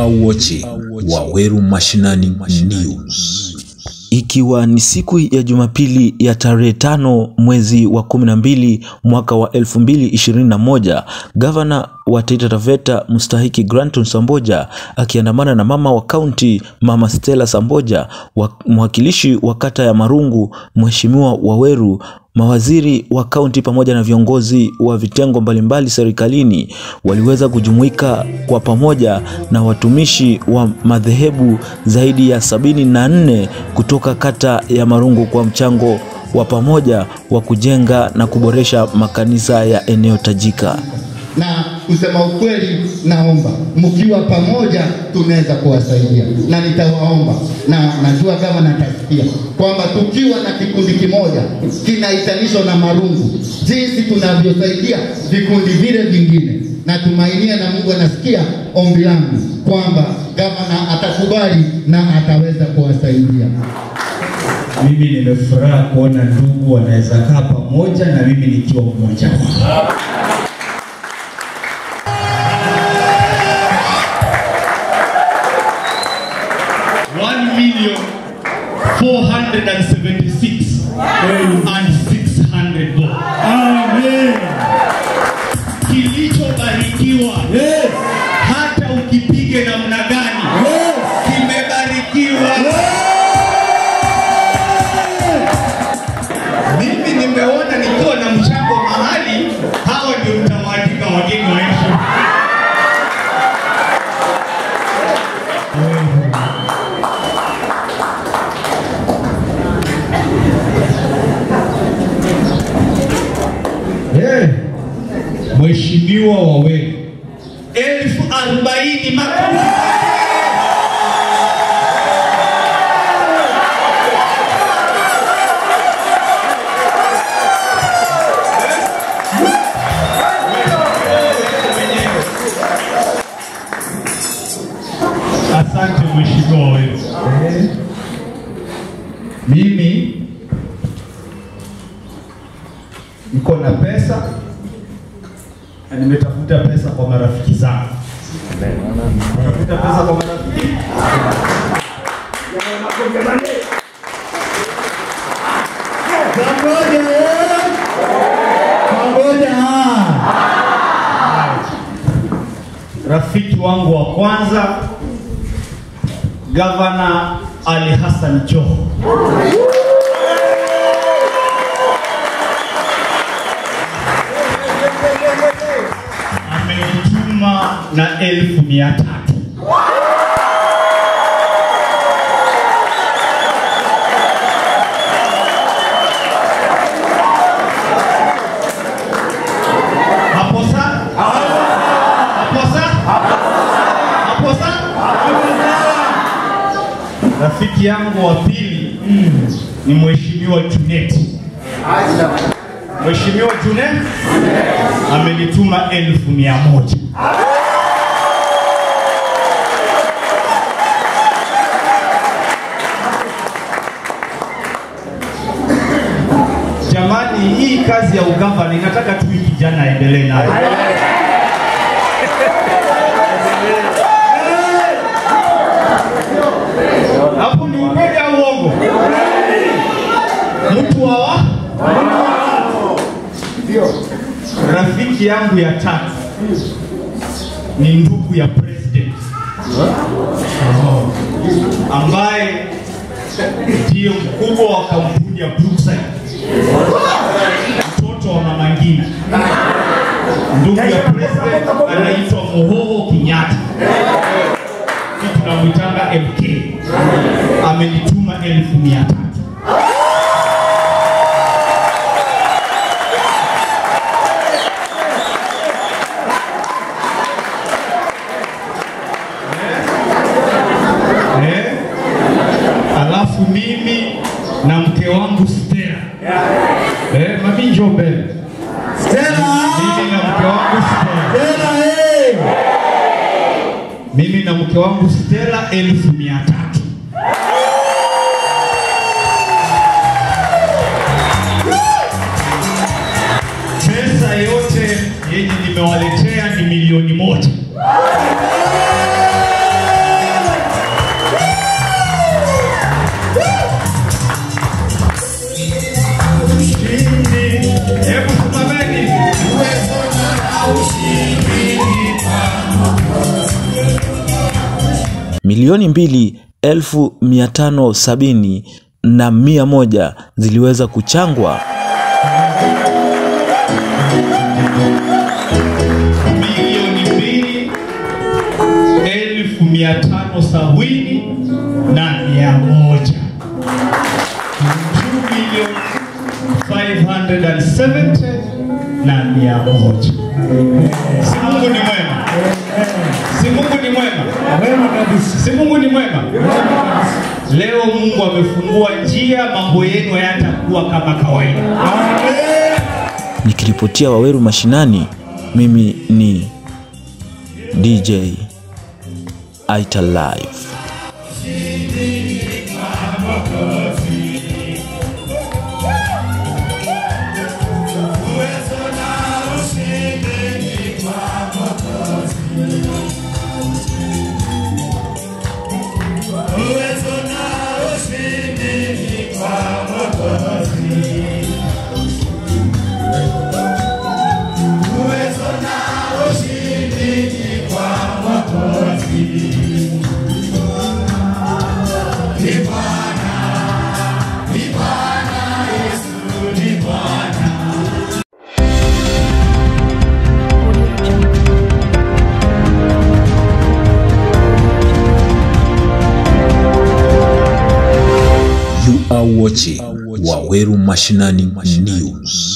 are watching Waweru Mashinani News. Ikiwa ni siku ya Jumapili ya tarehe tano mwezi wa kumi na mbili mwaka wa elfu mbili ishirini na moja gavana wa Taita Taveta mstahiki Granton Samboja akiandamana na mama wa kaunti mama Stella Samboja wa, mwakilishi wa kata ya Marungu mheshimiwa Waweru mawaziri wa kaunti pamoja na viongozi wa vitengo mbalimbali serikalini waliweza kujumuika kwa pamoja na watumishi wa madhehebu zaidi ya sabini na nne kutoka kata ya Marungu kwa mchango wa pamoja wa kujenga na kuboresha makanisa ya eneo tajika. na kusema ukweli, naomba mkiwa pamoja tunaweza kuwasaidia, na nitawaomba na najua kama natasikia kwamba tukiwa na kikundi kimoja kinaitanishwa na Marungu, jinsi tunavyosaidia vikundi vile vingine, natumainia na Mungu anasikia ombi langu kwamba gavana atakubali na ataweza kuwasaidia. Mimi nimefuraha kuona ndugu wanaweza kaa pamoja na mimi nikiwa mmoja wao. One million four hundred and seventy-six and six hundred bob. Amen. Kilichobarikiwa hata ukipige namna gani kimebarikiwa. Mimi nimeona nikiwa na mchango mahali, hawa ndio mtawaandika wageni wa nchi. Hey, Mheshimiwa Waweru, elfu arobaini makofi. Asante Mheshimiwa Waweru. Mimi niko na pesa na nimetafuta pesa kwa marafiki zangu. Tafuta pesa kwa marafiki. Pamoja, eh? Pamoja. Rafiki wangu wa kwanza Gavana Ali Hassan Joho. amenituma na elfu mia tatu. Hapo sa? Hapo sa? Hapo sa? Rafiki yangu wa pili ni Mheshimiwa Junet. Mheshimiwa Junet amenituma elfu mia moja. Jamani, hii kazi ya ugavana inataka tu hii kijana aendelee nayo. Hapo ni ukweli au uongo? Mtu wa wa? Rafiki yangu ya tatu ni ndugu ya president ambaye ndiyo mkubwa wa kampuni ya Brookside, mtoto wa Mama Ngina. Ndugu ya president anaitwa Mohoho Kenyatta, sisi tunamwitanga MK. Amenituma elfu mia tatu. Eh? Alafu mimi na mke wangu Stella. Eh, mami njoo mbele. Mimi na mke wangu Stella. Mimi na mke wangu Stella elfu mia tatu. Pesa yote yenye nimewaletea ni milioni moja. milioni mbili elfu mia tano sabini na mia moja ziliweza kuchangwa. milioni mbili elfu mia tano sabini na mia moja. Two million five hundred and seventy na mia moja. Si Mungu ni mwema? Si Mungu ni mwema? Wema kabisa. Si Mungu ni mwema? Leo Mungu amefungua njia, mambo yenu hayatakuwa kama kawaida. Nikiripotia Waweru Mashinani, mimi ni DJ Aita Live. You are watching Waweru Mashinani News.